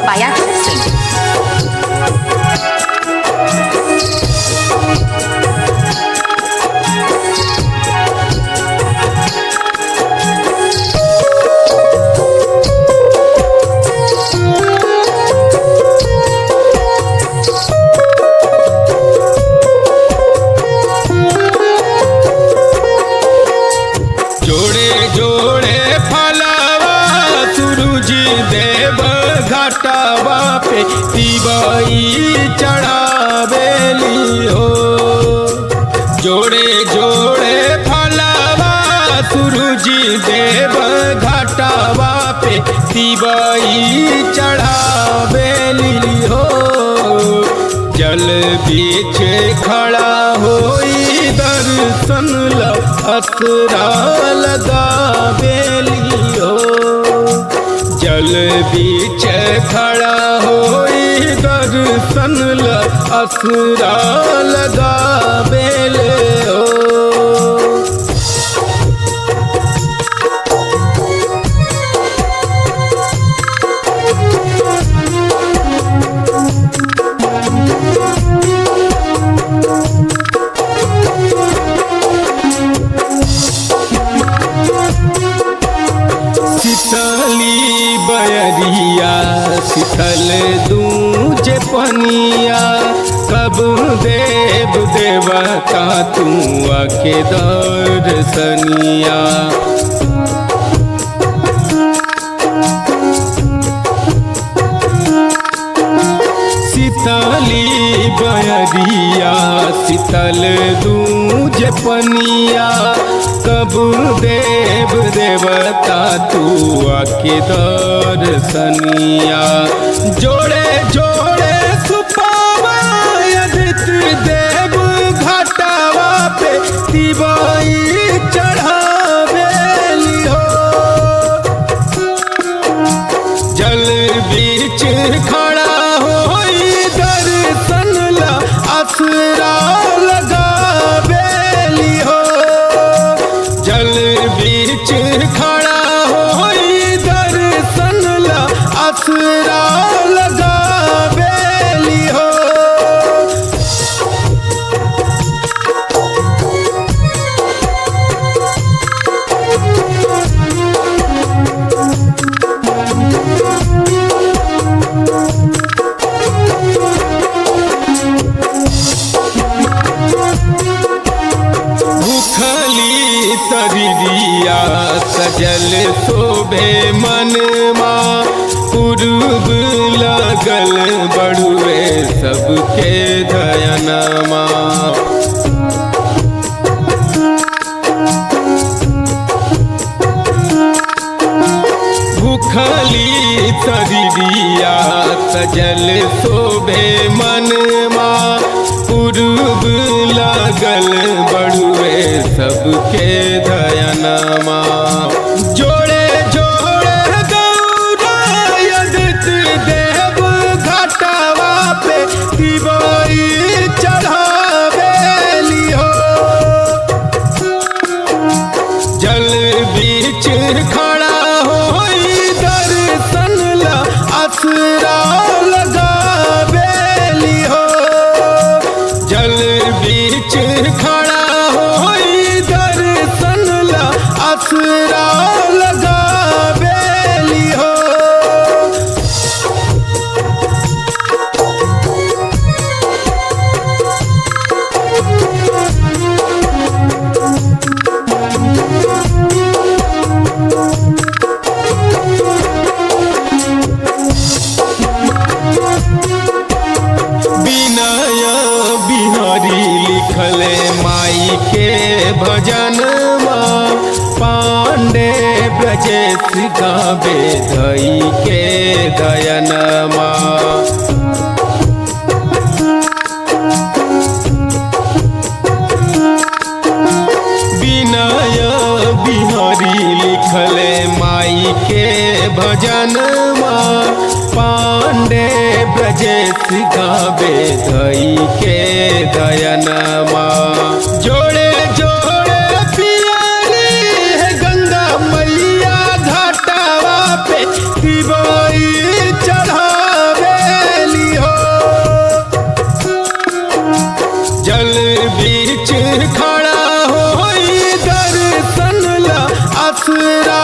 Bayat Singh. जोड़े जोड़े फलवा सुरुजी देव घटवा पे तिबई चढ़ावेली हो जोड़े जोड़े फलवा सुरुजी देव घटवा पे तिबई चढ़ावेली हो जल बीच खड़ा होई दर्शन ला असरा लगा बेलियो जल बीच खड़ा होई दर्शन ला असरा लगा बेलियो शीतली बयरिया शीतल दूज पनिया कब देव देवता तू आके दर्शनिया शीतली बयरिया शीतल दूज पनिया कब देव देवता तू आके दर्शनिया जोड़े जोड़े सुपावा यदित देव घटावा पे तिबाई चढ़ावेली हो जल बीच खड़ा होई दर्शन ला असरा लगा बेली हो जल बीच खड़ा होई दर्शन ला असरा लगा बेली हो भूखली तरिया सजल शोभे मनमा पूर्व लगल बड़ुए सबके धयनमा भूखली तरिया सजल शोभे मनमा पूर्व लगल बड़ुए सबके धयनमा जोड़े जोड़े गौरा यदित देव घटवा पे दिवाई चढ़ावेली हो जल बीच खड़ा होई दर्शन ला असरा लगा बेली हो जल बीच खड़ा होई दर्शन ला असरा लगा बेली हो बिनय बिहारी लिखले माई के भजनमा पांडे ब्रजेश गावे धई के दयनमा बिनय बिहारी लिखले माई के भजनमा पांडे ब्रजेश गावे धई के दयनमा जोड़े जोड़े पियारी है गंगा मैया घाटावा पे दिवाई चढ़ा जल बीच खड़ा होई दर्शन ला असरा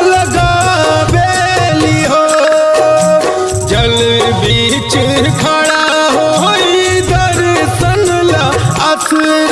लगावेली हो जल बीच खड़ा होई दर्शन ला असरा